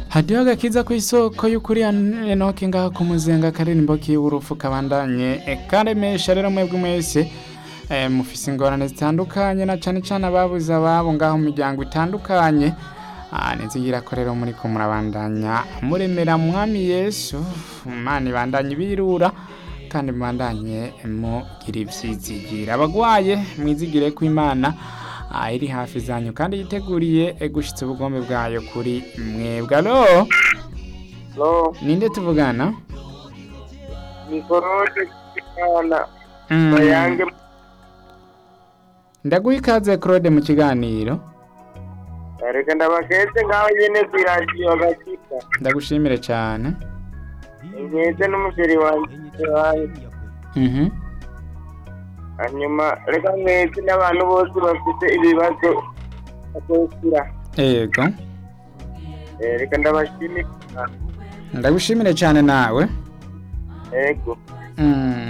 hadiho agakiza ku isoko y'ukuri enoke ngaho ku muzenga akaririmbo k'urufu kabandanye e, karemesha rero mwebwe mwese e, mufise ingorane zitandukanye na cane cane ababuze ababo ngaho mu miryango itandukanye Ah, nizigira ko rero muri ko murabandanya muremera mwami yesu imana ibandanye ibirura kandi mubandanye mugira ivyizigira abagwaye mwizigire ko imana ah, iri hafi zanyu kandi yiteguriye eh, gushitsa ubugombe bwayo kuri mwebwe alo no ninde tuvugana ni korode k'imana Mm. bayange ndaguha ikaze claude mu kiganiro reka ndabakeze ngaho nyene kw'iradiyo agakiza ndagushimire cyane nkeze n'umusheri wanje wanjye Mhm. hanyuma reka mwese n'abantu bose bafite ibibazo bakosira yego reka ndabashimira ndagushimire cyane nawe yego Mm.